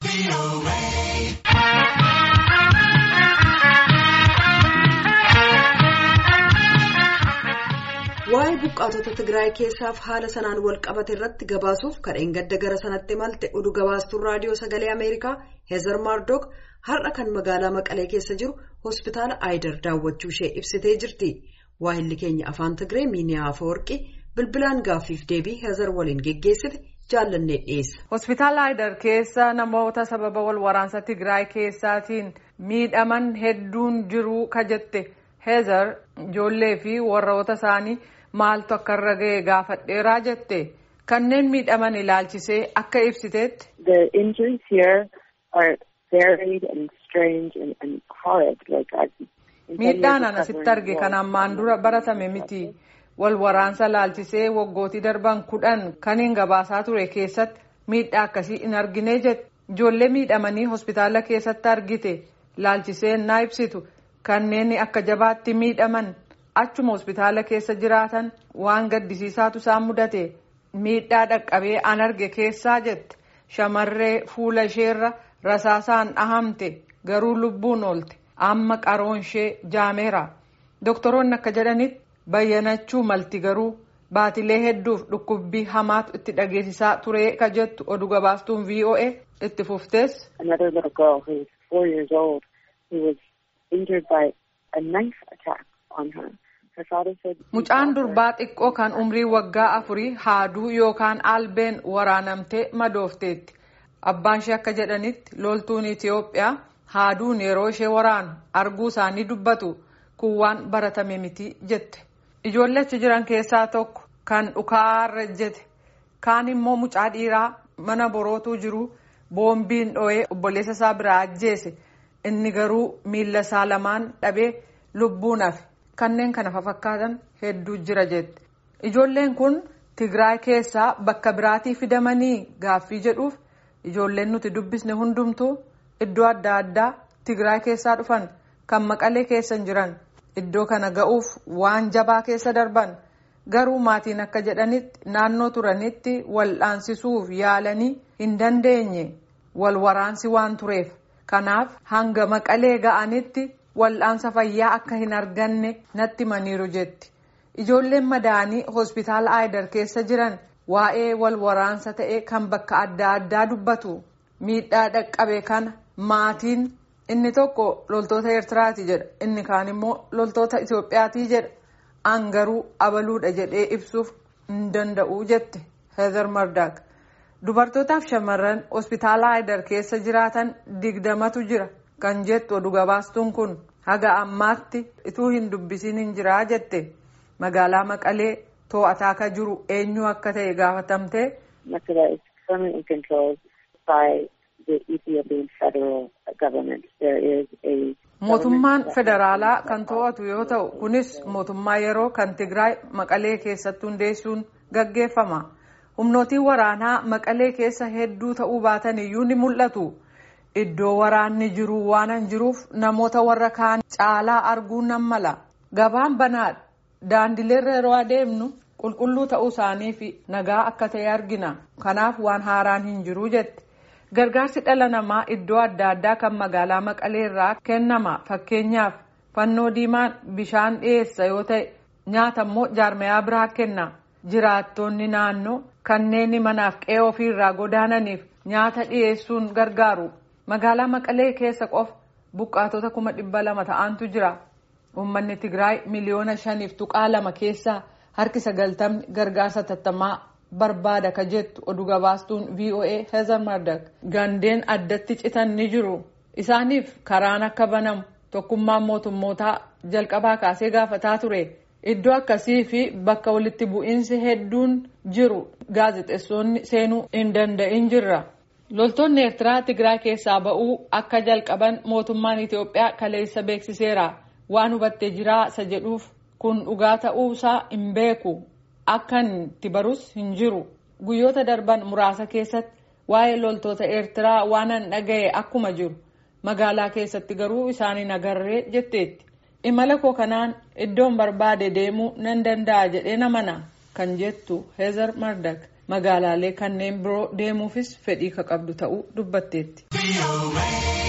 Waa'ee buqqaatota Tigraay keessaaf haala sanaan wal qabate irratti gabaasuuf kadheen gadda gara sanatti malte oduu gabaastuun raadiyoo sagalee Ameerikaa Heezar Maardook har'a kan magaalaa Maqalee keessa jiru hospitaala Aayidar daawwachuu ishee ibsitee jirti. Waahilli keenya afaan Tigree Miiniyaa Afawarqii bilbilaan gaaffiif deebii Heezar waliin geggeessite jaallannee dhiyeessa. Hospitaala Aayidar keessa namoota sababa wal waraansa Tigraay keessaatiin miidhaman hedduun jiruu ka jette Heezar ijoollee fi warroota isaanii. maaltu akka irra ga'e gaafadheeraa jette kanneen miidhaman ilaalchisee akka ibsiteetti. The injuries here are varied and strange and, and horrid. Like Miidhaan an asitti arge kan ammaan dura baratame miti. Wal waraansa laalchisee waggootii darban kudhan kaniin gabaasaa ture keessatti miidhaa akkasii hin argine jette. Ijoollee miidhamanii hospitaala keessatti argite laalchisee naa ibsitu kanneen akka jabaatti miidhaman. achuma hospitaala keessa jiraatan waan gaddisiisaatu isaan mudate miidhaa dhaqqabee an arge keessaa jette shamarree fuula isheerra rasaasaan dhahamte garuu lubbuun oolte amma qaroon ishee jaameera doktoroonni akka jedhanitti bayyanachuu malti garuu baatilee hedduuf dhukkubbii hamaatu itti dhageessisaa ture ka jettu oduu gabaastuun voa itti fuftees. Another little girl who was four years old who was injured by a knife attack on her. Mucaan durbaa xiqqoo kan umrii waggaa afurii haaduu yookaan albeen waraanamtee madoofteetti. Abbaan ishee akka jedhanitti loltuun Itiyoophiyaa haaduun yeroo ishee waraanu arguu isaanii dubbatu kun waan baratame miti jette. Ijoollee achi jiran keessaa tokko kan dhukaarra jette kaan immoo mucaa dhiiraa mana borootuu jiru boombiin dho'ee obboleessa isaa biraa ajjeese inni garuu miila isaa lamaan dhabee lubbuun hafe. kanneen kana fakkaatan hedduu jira jette ijoolleen kun tigraay keessaa bakka biraatii fidamanii gaaffii jedhuuf ijoolleen nuti dubbisne hundumtuu iddoo adda addaa tigraay keessaa dhufan kan maqalee keessa jiran iddoo kana ga'uuf waan jabaa keessa darban garuu maatiin akka jedhanitti naannoo turanitti wal'aansisuuf yaalanii hin dandeenye wal waraansi waan tureef kanaaf hanga maqalee ga'anitti. wal'aansa fayyaa akka hin arganne natti himaniiru jetti ijoolleen madaa'anii hospitaala aayidar keessa jiran waa'ee wal waraansa ta'e kan bakka adda addaa dubbatu miidhaa dhaqqabe kana maatiin inni tokko loltoota eertiraati jedha inni kaan immoo loltoota itiyoophiyaati jedha an garuu abaluudha jedhee ibsuuf hin danda'u jette heezar mardaak dubartootaaf shamarran hospitaala aayidar keessa jiraatan digdamatu jira. kan jettu oduu gabaastuun kun haga ammaatti ituu hin dubbisiin hin jiraa jette magaalaa maqalee to'ataa akka jiru eenyu akka ta'e gaafatamte. Makala is permanently controlled by the Ethiopian federal government. There is a Mootummaan federaalaa kan to'atu yoo ta'u kunis mootummaa yeroo kan Tigraay maqalee keessatti hundeessuun gaggeeffama. Humnootiin waraanaa maqalee keessa hedduu ta'uu baatan iyyuu ni mul'atu. Iddoo waraanni jiru waan jiruuf namoota warra kaan caalaa arguun nan mala. Gabaan banaadha. Daandileerra yeroo adeemnu qulqulluu ta'uu isaanii fi nagaa akka ta'e argina. Kanaaf waan haaraan hin jiru jette. Gargaarsi dhala namaa iddoo adda addaa kan magaalaa Maqalee irraa kennama. Fakkeenyaaf fannoo diimaan bishaan dhiyeessa yoo ta'e nyaata immoo jaarmayaa biraa kenna. Jiraattonni naannoo kanneen manaaf qe'ee ofiirraa godaananiif nyaata dhiyeessuun gargaaru. magaalaa maqalee keessa qofa buqqaatota kuma dhibba lama ta'antu jira uummanni tigraay miliyoona shaniif tuqaa lama keessaa harki sagaltamni gargaarsa tattamaa barbaada ka jettu oduu gabaastuun voa heezar mardak gandeen addatti citan ni jiru isaaniif karaan akka banamu tokkummaan mootummootaa jalqabaa kaasee gaafataa ture iddoo akkasii fi bakka walitti bu'iinsi hedduun jiru gaazexeessonni seenuu hin danda'in jirra. loltoonni eertiraa tigraay keessaa ba'uu akka jalqaban mootummaan itiyoophiyaa kaleessa beeksiseera waan hubattee jiraa isa jedhuuf kun dhugaa ta'uusaa hin beeku akka itti barus hin jiru guyyoota darban muraasa keessatti waa'ee loltoota eertiraa waan an dhaga'e akkuma jiru magaalaa keessatti garuu isaaniin agarree jetteetti imala koo kanaan iddoon barbaade deemuu nan danda'a jedhee namana kan jettu heezar mardak magaalaalee kanneen biroo deemuufis fedhii ka qabdu ta'uu dubbatteetti.